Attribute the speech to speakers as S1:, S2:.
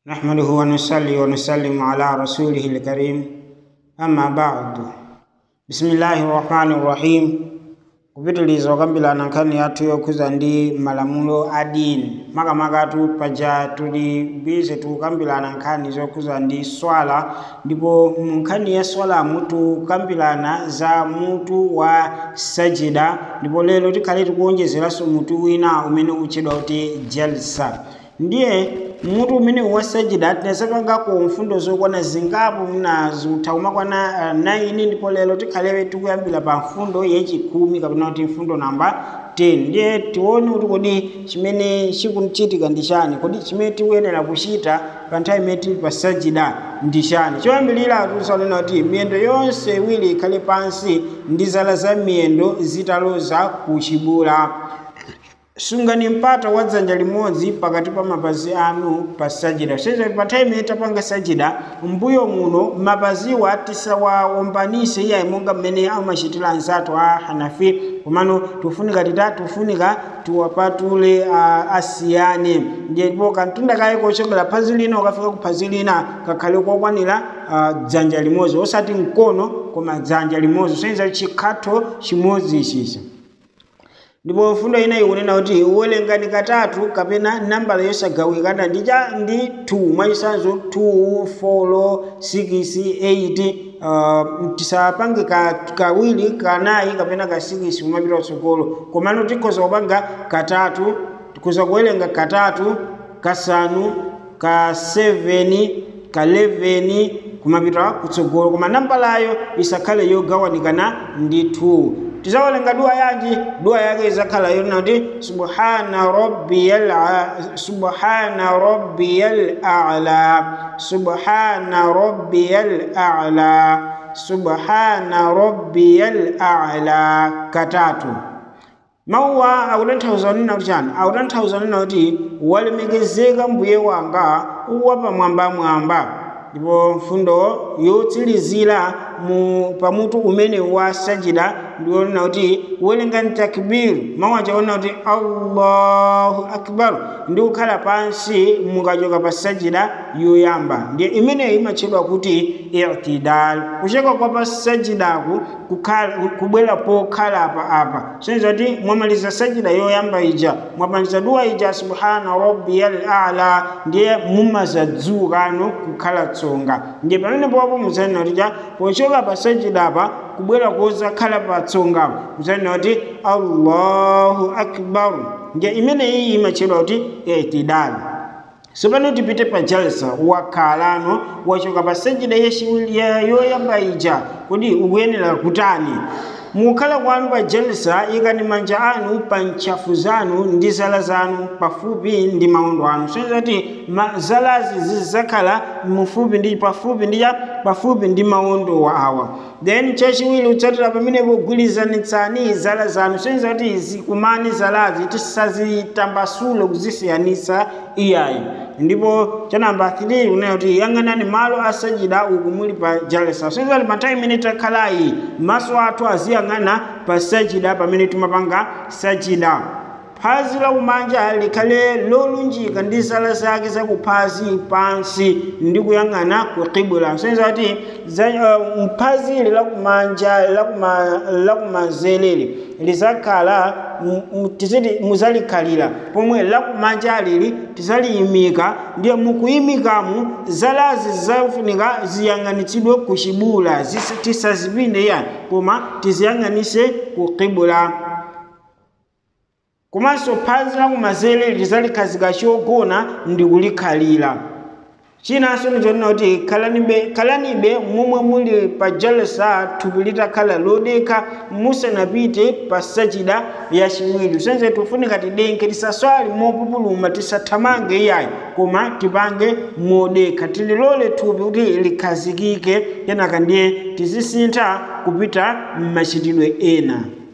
S1: نحمده ونصلي ونسلم على رسوله الكريم أما بعد بسم الله الرحمن الرحيم kupitiliza okambirana nkhani yathu yokhuza ndi malamulo a dini makamakatu paja tuli bize tukambirana nkhani zokhuza ndi swala ndipo mu nkhani ya swalamu tukambirana za mutu wa sajida ndipo lero tikhale tikuwonjezeranso mutu wina umene utchedwa kuti jalsa ndiye mutu umene wa sajida tinasapangako mfundo zokwana zingapo mnazo uthauma kwana uh, 9 ndipo lero tikhalewe tikuyambira pa mfundo yachikumi kapena kuti mfundo namba 10 ndiye tione kuti kodi chimene chikuchitika ndi chani kodi chimene tikuyenera kuchita pa nthawi imene tili pa sajida ndi chani choyambirira tisanena kuti miyendo yonse iwiri ikhale pansi ndi zala za miyendo zitaloza kuchibula sungani mpata wa dzanja limodzi pakati pa mapazi anu pa sajida seza pa nthawi imene tapanga sajida mbuyo muno mapaziwa tisawawombanise iyayi monga mmene amachitira anzathu a hanafi komano tufunika tita tufunika tiwapatule uh, asiyane ndipo kantunda kaye kochokera phazi lina ukafika ku phazi lina kakhale kokwanira uh, dzanja limodzi osati mkono koma dzanja limodzi soyenza chikhatho chimodzi ichicha ndipo mfundo ina ikunena kuti uwerengani katatu kapena nambala yosagawikana ndi cha ndi 2 mwachisanzo 2 4 6 8 uh, tisapange ka, kawiri kanayi kapena ka 6 kumapita kutsogolo komano tikhoza kupanga katatu tikhoza kuwerenga katatu kasanu ka 7 ka 11 kumapita kutsogolo koma nambalayo isakhale yogawanikana ndi 2 tizawerenga dua yanji dua yake izakhala yonena kuti subhana rabbiyal subhana rabbiyal a'la subhana rabbiyal a'la subhana rabbiyal a'la katatu mawuwa akutanthauza nena kuti chani akutanthauza nena kuti walemekezeka mbuye wanga wapamwambamwamba ndipo mfundo yotsilizira mu pamutu umene wa sajida ndionena kuti uwerengani takbiru mawu achaona kuti allahu akbar ndi kukhala pansi mukachoka pa sajida yoyamba ndiye imeneyo imatchedwa kuti itidal kuchoka kwa pa sajidaku kubwera pokhala apa apa soneza kuti mwamaliza sajida yoyamba ija mwamaliza dua ija subhana rabbiyal a'la ndiye mumazadzukano kukhala tsonga ndiye pamene popo muzanena kuti ja pochoka pa sajida apa kubwera kozakhala patsonga muzanena kuti allahu akbar ndiye imeneyi imatchedwa kuti itidal sopano tipite pa jalsa wakhalano wachoka pa sajida yoyamba ija kodi ukuyenera kutani mukhala kwanu pa jalsa ikani manja anu pa ntchafu zanu ndi zala zanu pafupi ndi maondo anu soyeza kuti zalazi zizzakhala mufupi ndi pafupi ndi pafupi ndi maondo awa then chachiwiri utsatira pamenepo ugwirizanitsani zala zanu soyeza kuti zikumane zalazi tisazitambasule kuzisiyanisa iyayi ndipo cha namba 3 kunena kuti yang'anani malo asajida uku muli pa jalsa soyeza kuti pa nthawi imene takhalayi maso athu aziyang'ana pa sajida pamene timapanga sajida phazi lakumanja likhale lolunjika ndi zala zake zakuphazi pansi ndi kuyang'ana ku kibula soyeza kuti uh, phazili lakumanja lakumanzeleli lizakhala tiziti muzalikhalira pomwe lakumanja lili tizaliyimika ndiye mukuyimikamu zalazi zizafunika ziyang'anitsidwe ku chibula tisazipinde yani koma tiziyang'anise ku kibula komanso phazi lakumanzere lizalikhazika chogona ndi kulikhalira chinanso nichonena kuti khalanibe khalanibe momwe muli pa jalsa thupi litakhala lodekha musanapite pa sajida yachiwiri senze tifunika tidenke tisaswali mopupuluma tisathamange iyayi koma tipange modekha tililole thupi kuti likhazikike kenaka ndiye tizisintha kupita m'machitidwe ena